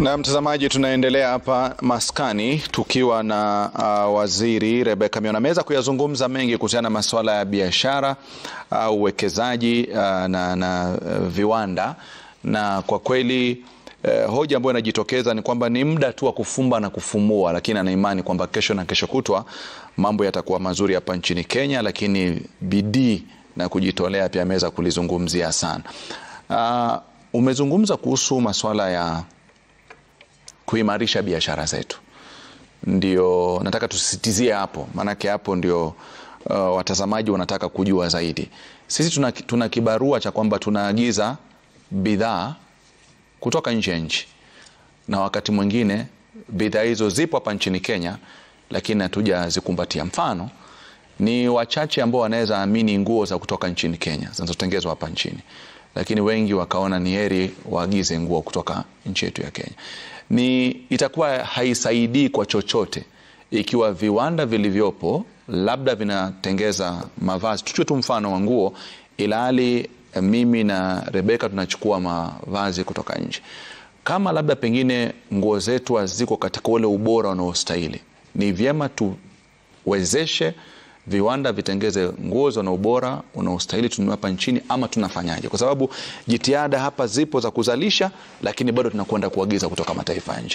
Na mtazamaji, tunaendelea hapa maskani tukiwa na uh, waziri Rebecca Miona ameweza kuyazungumza mengi kuhusiana na masuala ya biashara au uh, uwekezaji uh, na, na uh, viwanda na kwa kweli uh, hoja ambayo inajitokeza ni kwamba ni muda tu wa kufumba na kufumua, lakini ana imani kwamba kesho na kesho kutwa mambo yatakuwa mazuri hapa nchini Kenya, lakini bidii na kujitolea pia ameweza kulizungumzia sana. Uh, umezungumza kuhusu masuala ya kuimarisha biashara zetu, ndio nataka tusisitizie hapo, maanake hapo ndio uh, watazamaji wanataka kujua zaidi. Sisi tuna, tuna kibarua cha kwamba tunaagiza bidhaa kutoka nje ya nchi, na wakati mwingine bidhaa hizo zipo hapa nchini Kenya, lakini hatujazikumbatia. Mfano ni wachache ambao wanaweza amini nguo za kutoka nchini Kenya zinazotengenezwa hapa nchini, lakini wengi wakaona ni heri waagize nguo kutoka nchi yetu ya Kenya. Ni itakuwa haisaidii kwa chochote ikiwa viwanda vilivyopo labda vinatengeza mavazi, tuchue tu mfano wa nguo, ilhali mimi na Rebeka tunachukua mavazi kutoka nje. Kama labda pengine nguo zetu haziko katika ule ubora unaostahili, ni vyema tuwezeshe viwanda vitengeze nguo za ubora unaostahili tununue hapa nchini, ama tunafanyaje? Kwa sababu jitihada hapa zipo za kuzalisha, lakini bado tunakwenda kuagiza kutoka mataifa ya nje.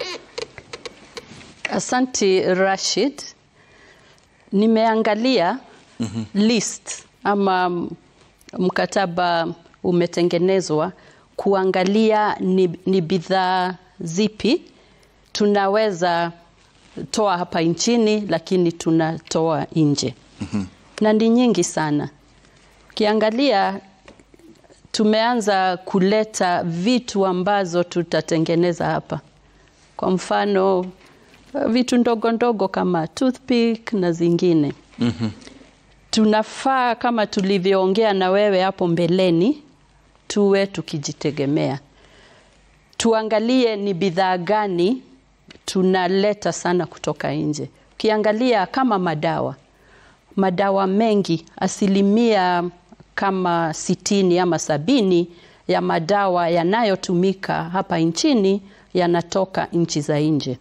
Asanti Rashid, nimeangalia mm -hmm. list ama mkataba umetengenezwa kuangalia ni, ni bidhaa zipi tunaweza toa hapa nchini lakini tunatoa nje mm -hmm. na ni nyingi sana. Ukiangalia tumeanza kuleta vitu ambazo tutatengeneza hapa, kwa mfano vitu ndogo ndogo kama toothpick na zingine mm -hmm. Tunafaa kama tulivyoongea na wewe hapo mbeleni, tuwe tukijitegemea, tuangalie ni bidhaa gani tunaleta sana kutoka nje. Ukiangalia kama madawa, madawa mengi, asilimia kama sitini ama sabini ya madawa yanayotumika hapa nchini yanatoka nchi za nje,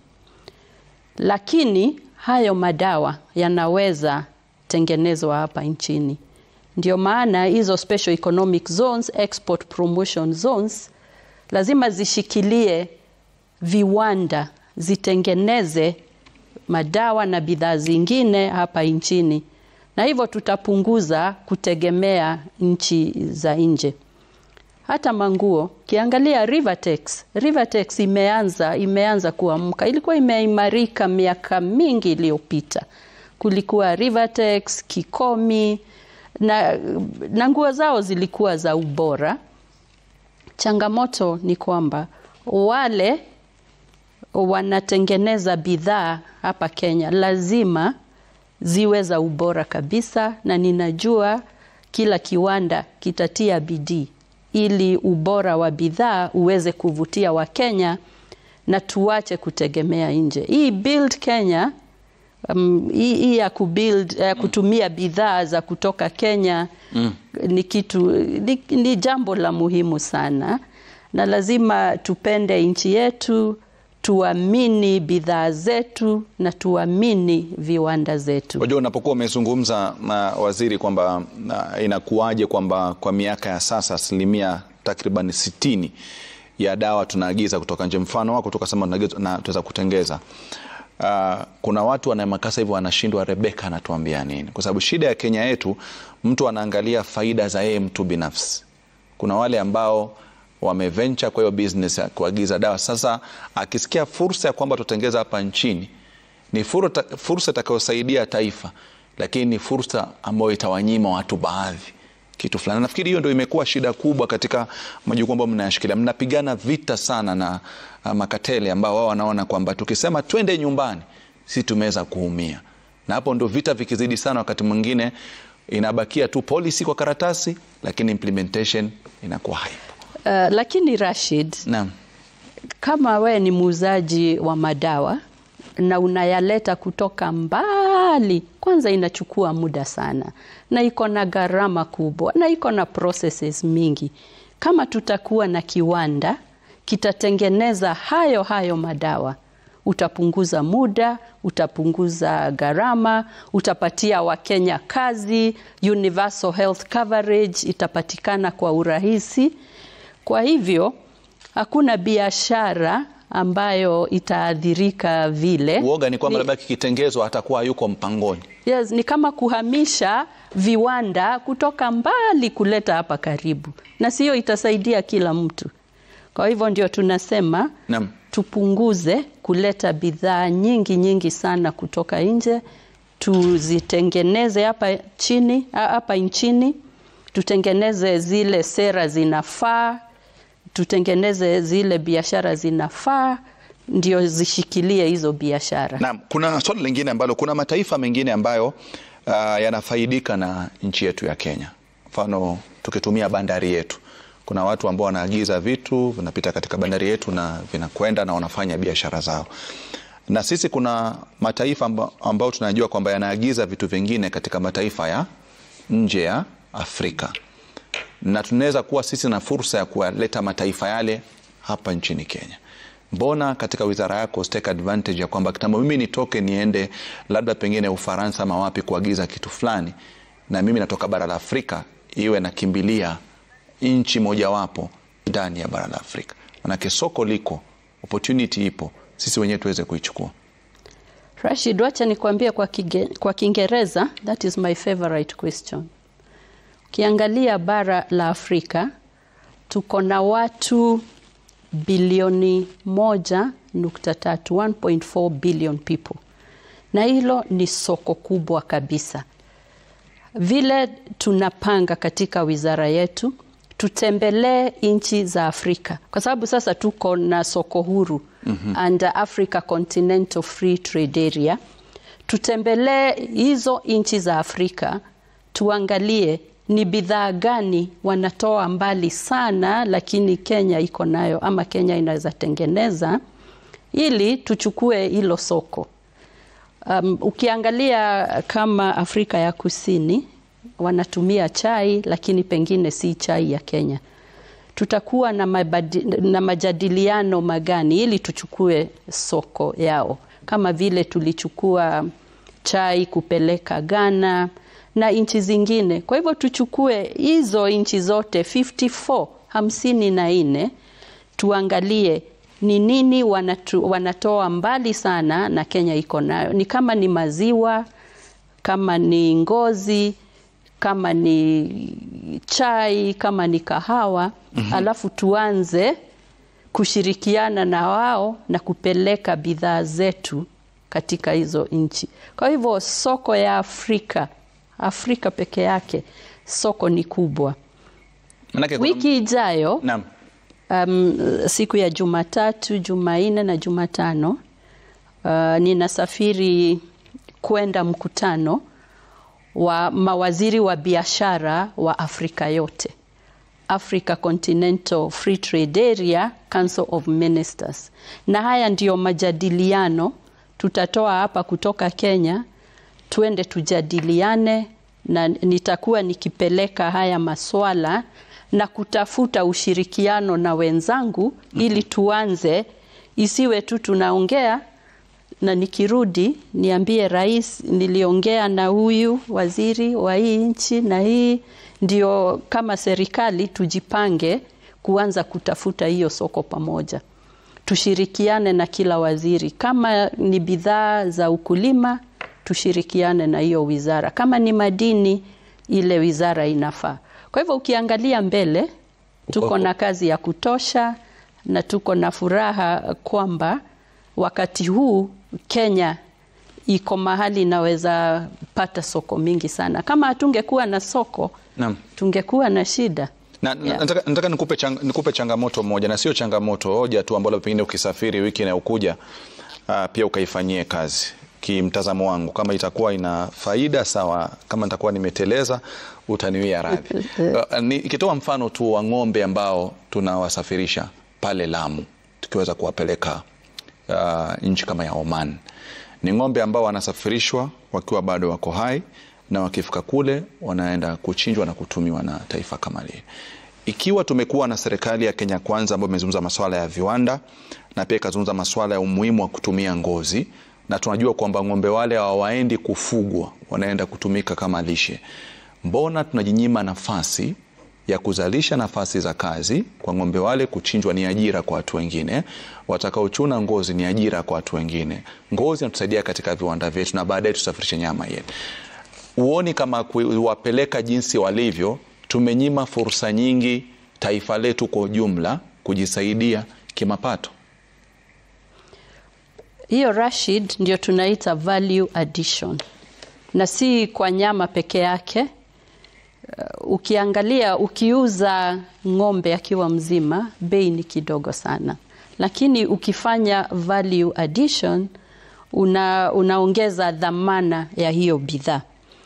lakini hayo madawa yanaweza tengenezwa hapa nchini. Ndio maana hizo special economic zones, export promotion zones lazima zishikilie viwanda zitengeneze madawa na bidhaa zingine hapa nchini, na hivyo tutapunguza kutegemea nchi za nje. Hata manguo, kiangalia Rivertex, Rivertex imeanza imeanza kuamka, ilikuwa imeimarika miaka mingi iliyopita. Kulikuwa Rivertex, Kikomi na, na nguo zao zilikuwa za ubora. Changamoto ni kwamba wale wanatengeneza bidhaa hapa Kenya lazima ziwe za ubora kabisa, na ninajua kila kiwanda kitatia bidii ili ubora wa bidhaa uweze kuvutia Wakenya na tuache kutegemea nje. Hii Build Kenya um, hii, hii ya kubuild, uh, kutumia bidhaa za kutoka Kenya mm. ni kitu ni, ni jambo la muhimu sana, na lazima tupende nchi yetu tuamini bidhaa zetu na tuamini viwanda zetu. Unajua, unapokuwa umezungumza na waziri kwamba inakuwaje kwamba kwa miaka ya sasa asilimia takriban sitini ya dawa tunaagiza kutoka nje, mfano wako tukasema na tuweza kutengeza Uh, kuna watu wana makasa hivyo wanashindwa, Rebeka anatuambia nini? Kwa sababu shida ya Kenya yetu, mtu anaangalia faida za yeye mtu binafsi. Kuna wale ambao wameventure kwa hiyo business ya kuagiza dawa. Sasa akisikia fursa ya kwamba tutengeza hapa nchini, ni fursa itakayosaidia taifa, lakini ni fursa ambayo itawanyima watu baadhi kitu fulani. Nafikiri hiyo ndio imekuwa shida kubwa katika majukumu ambayo mnayashikilia. Mnapigana vita sana na uh, makatele ambao wao wanaona kwamba tukisema twende nyumbani, si tumeweza kuumia, na hapo ndio vita vikizidi sana, wakati mwingine inabakia tu policy kwa karatasi, lakini implementation inakuwa haipo. Uh, lakini Rashid, Naam. kama we ni muuzaji wa madawa na unayaleta kutoka mbali, kwanza inachukua muda sana na iko na gharama kubwa na iko na processes mingi. Kama tutakuwa na kiwanda kitatengeneza hayo hayo madawa. Utapunguza muda, utapunguza gharama, utapatia Wakenya kazi, universal health coverage itapatikana kwa urahisi. Kwa hivyo hakuna biashara ambayo itaathirika vile. Uoga ni kwamba labda kikitengezwa atakuwa hayuko mpangoni. Yes, ni kama kuhamisha viwanda kutoka mbali kuleta hapa karibu, na sio itasaidia kila mtu. Kwa hivyo ndio tunasema Naam. tupunguze kuleta bidhaa nyingi nyingi sana kutoka nje, tuzitengeneze hapa chini hapa nchini, tutengeneze zile sera zinafaa, tutengeneze zile biashara zinafaa, ndio zishikilie hizo biashara. Naam, kuna swali lingine ambalo kuna mataifa mengine ambayo uh, yanafaidika na nchi yetu ya Kenya. Mfano tukitumia bandari yetu, kuna watu ambao wanaagiza vitu vinapita katika bandari yetu na vinakwenda na wanafanya biashara zao, na sisi kuna mataifa amba- ambao tunajua kwamba yanaagiza vitu vingine katika mataifa ya nje ya Afrika, na tunaweza kuwa sisi na fursa ya kuwaleta mataifa yale hapa nchini Kenya. Mbona katika wizara yako take advantage ya kwamba kitambo mimi nitoke niende labda pengine Ufaransa ama wapi kuagiza kitu fulani, na mimi natoka bara la Afrika, iwe nakimbilia nchi mojawapo ndani ya bara la Afrika? Manake soko liko, opportunity ipo, sisi wenyewe tuweze kuichukua. Rashid, wacha nikwambie kwa Kige- kwa Kiingereza, that is my favorite question. Ukiangalia bara la Afrika tuko na watu bilioni moja nukta tatu 1.4 billion people, na hilo ni soko kubwa kabisa. Vile tunapanga katika wizara yetu tutembelee nchi za Afrika kwa sababu sasa tuko na soko huru under Africa Continental Free Trade Area. Tutembelee hizo nchi za Afrika tuangalie ni bidhaa gani wanatoa mbali sana, lakini Kenya iko nayo ama Kenya inaweza tengeneza ili tuchukue hilo soko. Um, ukiangalia kama Afrika ya Kusini wanatumia chai lakini pengine si chai ya Kenya. Tutakuwa na, mabadi, na majadiliano magani ili tuchukue soko yao, kama vile tulichukua chai kupeleka Ghana na nchi zingine. Kwa hivyo tuchukue hizo nchi zote 54 hamsini na nne tuangalie ni nini wanatu, wanatoa mbali sana na Kenya iko nayo, ni kama ni maziwa, kama ni ngozi, kama ni chai, kama ni kahawa alafu tuanze kushirikiana na wao na kupeleka bidhaa zetu katika hizo nchi. Kwa hivyo soko ya Afrika, Afrika peke yake soko ni kubwa. Manake kuna- Wiki ijayo Naam. um, siku ya Jumatatu, Jumanne na Jumatano uh, ninasafiri kwenda mkutano wa mawaziri wa biashara wa Afrika yote, Africa Continental Free Trade Area Council of Ministers, na haya ndiyo majadiliano tutatoa hapa kutoka Kenya, tuende tujadiliane, na nitakuwa nikipeleka haya maswala na kutafuta ushirikiano na wenzangu ili tuanze, isiwe tu tunaongea na nikirudi niambie rais, niliongea na huyu waziri wa hii nchi na hii. Ndio kama serikali tujipange kuanza kutafuta hiyo soko pamoja, tushirikiane na kila waziri. Kama ni bidhaa za ukulima, tushirikiane na hiyo wizara. Kama ni madini, ile wizara inafaa. Kwa hivyo ukiangalia mbele, tuko na kazi ya kutosha na tuko na furaha kwamba wakati huu Kenya iko mahali inaweza pata soko mingi sana. Kama hatungekuwa na soko Naam. tungekuwa na shida. Na, Yeah. nataka, nataka nikupe, chang, nikupe changamoto moja na sio changamoto hoja tu ambalo pengine ukisafiri wiki inayokuja uh, pia ukaifanyie kazi kimtazamo wangu, kama itakuwa ina faida sawa, kama nitakuwa nimeteleza utaniwia radhi. Uh, nikitoa mfano tu wa ng'ombe ambao tunawasafirisha pale Lamu tukiweza kuwapeleka uh, nchi kama ya Oman, ni ng'ombe ambao wanasafirishwa wakiwa bado wako hai na wakifika kule wanaenda kuchinjwa na kutumiwa na taifa kama lile. ikiwa tumekuwa na serikali ya Kenya Kwanza ambayo imezungumza masuala ya viwanda na pia ikazungumza masuala ya umuhimu wa kutumia ngozi, na tunajua kwamba ng'ombe wale hawaendi kufugwa, wanaenda kutumika kama lishe, mbona tunajinyima nafasi ya kuzalisha nafasi za kazi kwa ng'ombe wale? Kuchinjwa ni ajira kwa watu wengine, watakaochuna ngozi ni ajira kwa watu wengine. Ngozi inatusaidia katika viwanda vyetu na baadaye tusafirishe nyama yetu. Uoni kama kuwapeleka jinsi walivyo, tumenyima fursa nyingi taifa letu kwa ujumla kujisaidia kimapato? Hiyo Rashid, ndio tunaita value addition, na si kwa nyama peke yake. Uh, ukiangalia ukiuza ng'ombe akiwa mzima bei ni kidogo sana, lakini ukifanya value addition una, unaongeza dhamana ya hiyo bidhaa.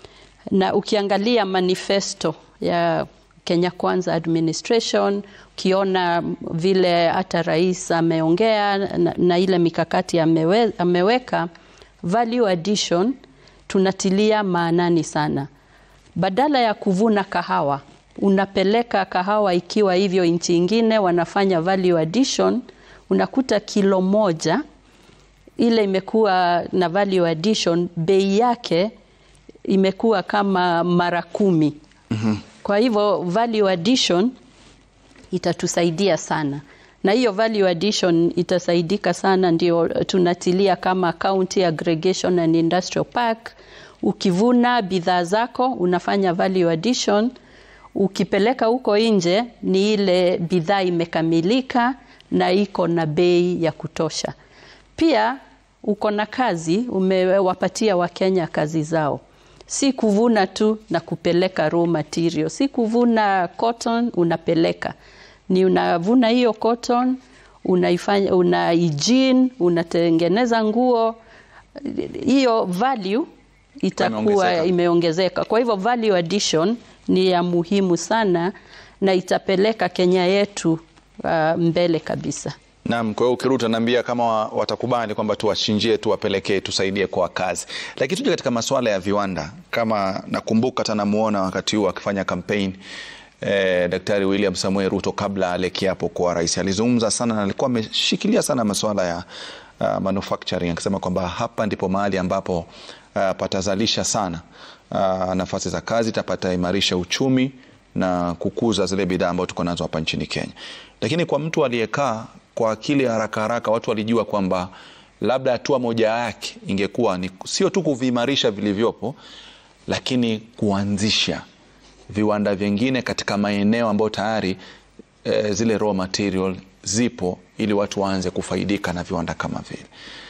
Na ukiangalia manifesto ya Kenya Kwanza administration, ukiona vile hata rais ameongea na, na ile mikakati amewe, ameweka value addition tunatilia maanani sana badala ya kuvuna kahawa unapeleka kahawa ikiwa hivyo nchi ingine wanafanya value addition, unakuta kilo moja ile imekuwa na value addition, bei yake imekuwa kama mara kumi. mm -hmm. Kwa hivyo value addition itatusaidia sana, na hiyo value addition itasaidika sana, ndio tunatilia kama county aggregation and industrial park ukivuna bidhaa zako unafanya value addition, ukipeleka huko nje ni ile bidhaa imekamilika na iko na bei ya kutosha. Pia uko na kazi, umewapatia Wakenya kazi zao, si kuvuna tu na kupeleka raw material, si kuvuna cotton unapeleka, ni unavuna hiyo cotton unaifanya, una hygiene, unatengeneza nguo, hiyo value itakuwa imeongezeka. Kwa hivyo value addition ni ya muhimu sana na itapeleka Kenya yetu uh, mbele kabisa. Naam, kwa hiyo ukirudi utaniambia kama watakubali kwamba tuwachinjie, tuwapelekee, tusaidie kwa kazi. Lakini tuje katika masuala ya viwanda, kama nakumbuka hata namuona wakati huu akifanya kampeni eh, Daktari William Samuel Ruto kabla ale kiapo kwa rais, alizungumza sana na alikuwa ameshikilia sana masuala ya uh, manufacturing akisema kwamba hapa ndipo mahali ambapo Uh, patazalisha sana uh, nafasi za kazi, tapata imarisha uchumi na kukuza zile bidhaa ambazo tuko nazo hapa nchini Kenya. Lakini kwa mtu aliyekaa kwa akili haraka haraka, watu walijua kwamba labda hatua moja yake ingekuwa ni sio tu kuviimarisha vilivyopo, lakini kuanzisha viwanda vingine katika maeneo ambayo tayari eh, zile raw material zipo, ili watu waanze kufaidika na viwanda kama vile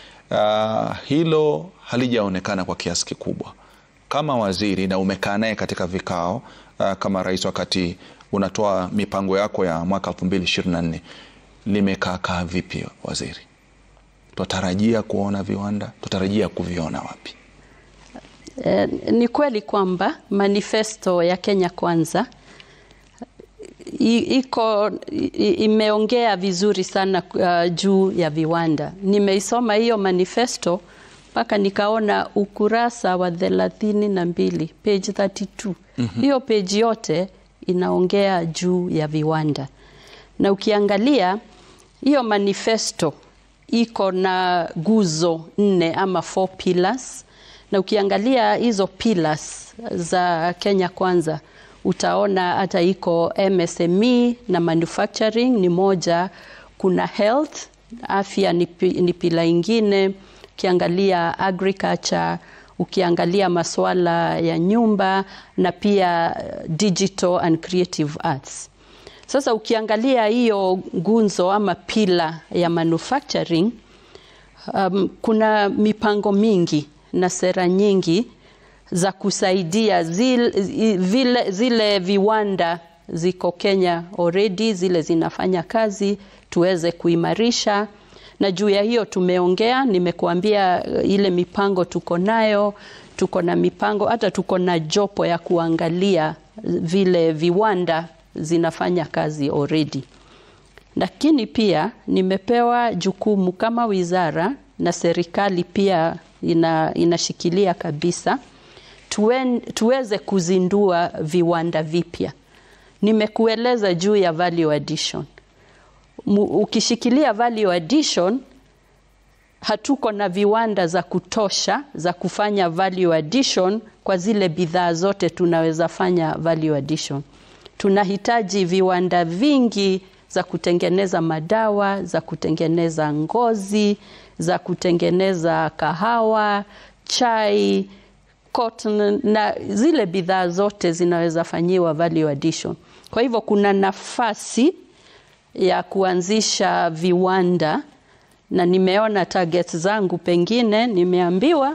Uh, hilo halijaonekana kwa kiasi kikubwa. Kama waziri na umekaa naye katika vikao uh, kama rais, wakati unatoa mipango yako ya mwaka 2024 limekaakaa vipi waziri? Tutarajia kuona viwanda, tutarajia kuviona wapi? Eh, ni kweli kwamba manifesto ya Kenya Kwanza iko imeongea vizuri sana uh, juu ya viwanda. Nimeisoma hiyo manifesto mpaka nikaona ukurasa wa thelathini na mbili page 32. mm -hmm. Hiyo page yote inaongea juu ya viwanda, na ukiangalia hiyo manifesto iko na guzo nne ama four pillars, na ukiangalia hizo pillars za Kenya Kwanza utaona hata iko MSME na manufacturing ni moja. Kuna health, afya ni, ni pila ingine. Ukiangalia agriculture, ukiangalia masuala ya nyumba na pia digital and creative arts. Sasa ukiangalia hiyo gunzo ama pila ya manufacturing, um, kuna mipango mingi na sera nyingi za kusaidia zile, vile, zile viwanda ziko Kenya already, zile zinafanya kazi tuweze kuimarisha, na juu ya hiyo tumeongea. Nimekuambia ile mipango tuko nayo, tuko na mipango hata tuko na jopo ya kuangalia vile viwanda zinafanya kazi already, lakini pia nimepewa jukumu kama wizara na serikali pia ina, inashikilia kabisa Tuen, tuweze kuzindua viwanda vipya Nimekueleza juu ya value addition. Mu, ukishikilia value addition hatuko na viwanda za kutosha za kufanya value addition kwa zile bidhaa zote tunaweza fanya value addition. Tunahitaji viwanda vingi za kutengeneza madawa, za kutengeneza ngozi, za kutengeneza kahawa, chai, cotton na zile bidhaa zote zinaweza fanyiwa value addition. Kwa hivyo kuna nafasi ya kuanzisha viwanda na nimeona targets zangu, pengine nimeambiwa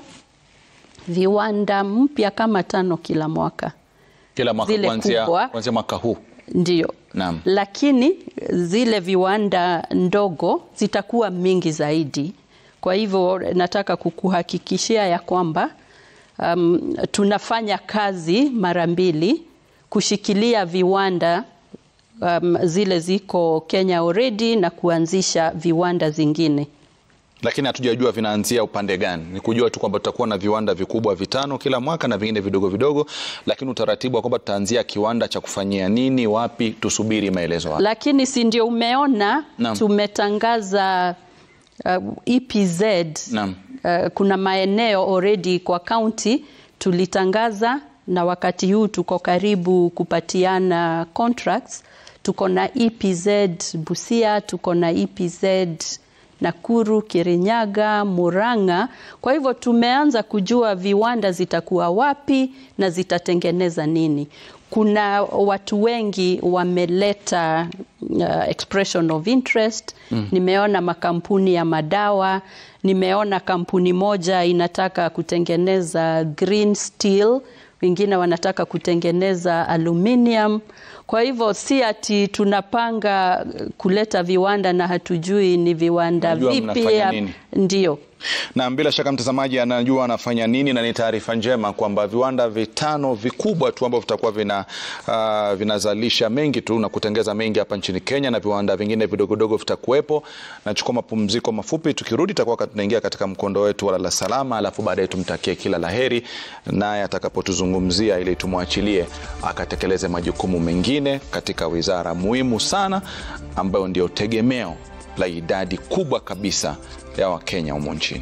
viwanda mpya kama tano kila mwaka, Kila mwaka Zile kuanzia kubwa. kuanzia mwaka huu. ndio. Naam. Lakini zile viwanda ndogo zitakuwa mingi zaidi. Kwa hivyo nataka kukuhakikishia ya kwamba um, tunafanya kazi mara mbili kushikilia viwanda um, zile ziko Kenya already na kuanzisha viwanda zingine. Lakini hatujajua vinaanzia upande gani. Ni kujua tu kwamba tutakuwa na viwanda vikubwa vitano kila mwaka na vingine vidogo vidogo, lakini utaratibu wa kwamba tutaanzia kiwanda cha kufanyia nini, wapi, tusubiri maelezo hayo. Lakini si ndio umeona Naam. tumetangaza uh, EPZ Naam. uh, kuna maeneo already kwa county tulitangaza, na wakati huu tuko karibu kupatiana contracts. Tuko na EPZ Busia, tuko na EPZ Nakuru, Kirinyaga, Murang'a. Kwa hivyo tumeanza kujua viwanda zitakuwa wapi na zitatengeneza nini. Kuna watu wengi wameleta uh, expression of interest. Nimeona makampuni ya madawa, nimeona kampuni moja inataka kutengeneza green steel, wengine wanataka kutengeneza aluminium. Kwa hivyo si ati tunapanga kuleta viwanda na hatujui ni viwanda Unajua vipi. mnafanya nini. Ndio. Na bila shaka mtazamaji anajua anafanya nini, na ni taarifa njema kwamba viwanda vitano vikubwa tu ambavyo vitakuwa vina, uh, vinazalisha mengi tu na kutengeza mengi hapa nchini Kenya, na viwanda vingine vidogodogo vitakuwepo. Nachukua mapumziko mafupi, tukirudi tutakuwa tunaingia katika mkondo wetu wa lala salama, alafu baadaye tumtakie kila laheri, naye atakapotuzungumzia ili tumwachilie akatekeleze majukumu mengine katika wizara muhimu sana ambayo ndio tegemeo la idadi kubwa kabisa ya Wakenya humo nchini.